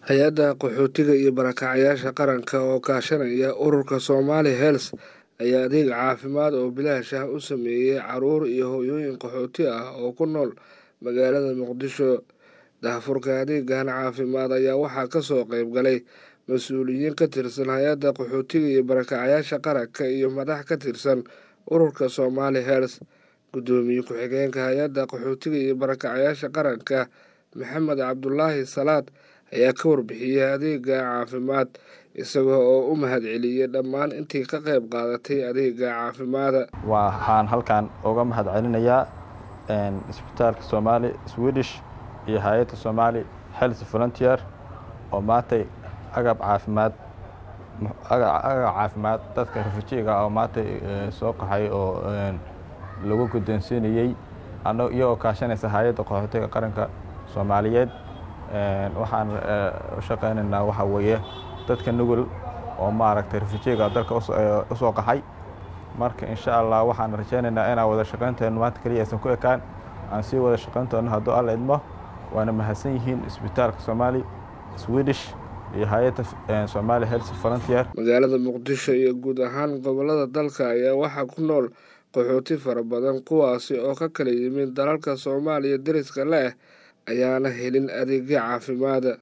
hay-adda qaxootiga iyo barakacyaasha qaranka oo kaashanaya ururka somali health ayaa adeeg caafimaad oo bilaash ah u sameeyey caruur iyo hooyooyin qaxooti ah oo ku nool magaalada muqdisho daahfurka adeegan caafimaad ayaa waxaa kasoo qeyb galay mas-uuliyiin ka tirsan hay-adda qaxootiga iyo barakacyaasha qaranka iyo madax ka tirsan ururka somali health guddoomiye ku-xigeenka hay-adda qaxootiga iyo barakacyaasha qaranka maxamed cabdulaahi salaad ayaa ka warbixiyey adeega caafimaad isaga oo u mahadceliyey dhammaan intii ka qayb qaadatay adeega caafimaada waxaan halkan uga mahad celinayaa isbitaalka somaali swedish iyo hay-adda somaali health volunteer oo maantay agab caafimaad agab caafimaad dadka rafujiga oo maantay soo qaxay oo lagu guddoonsiinayey iyagoo kaashanaysa hay-adda qaxootiga qaranka soomaaliyeed waxaan u shaqaynaynaa waxaa weeye dadka nugul oo maaragtay rafujiga dalka usoo qaxay marka insha allah waxaan rajaynaynaa inaan wada shaqaynteenu maanta keliya aysan ku ekaan aan sii wada shaqaynteenu hadduu alla idmo waana mahadsan yihiin isbitaalka somaali swedish iyo hay-adda somaali health volunteer magaalada muqdisho iyo guud ahaan gobolada dalka ayaa waxaa ku nool qaxooti fara badan kuwaasi oo ka kala yimid dalalka soomaaliya deriska leh ayaana helin adeegyo caafimaada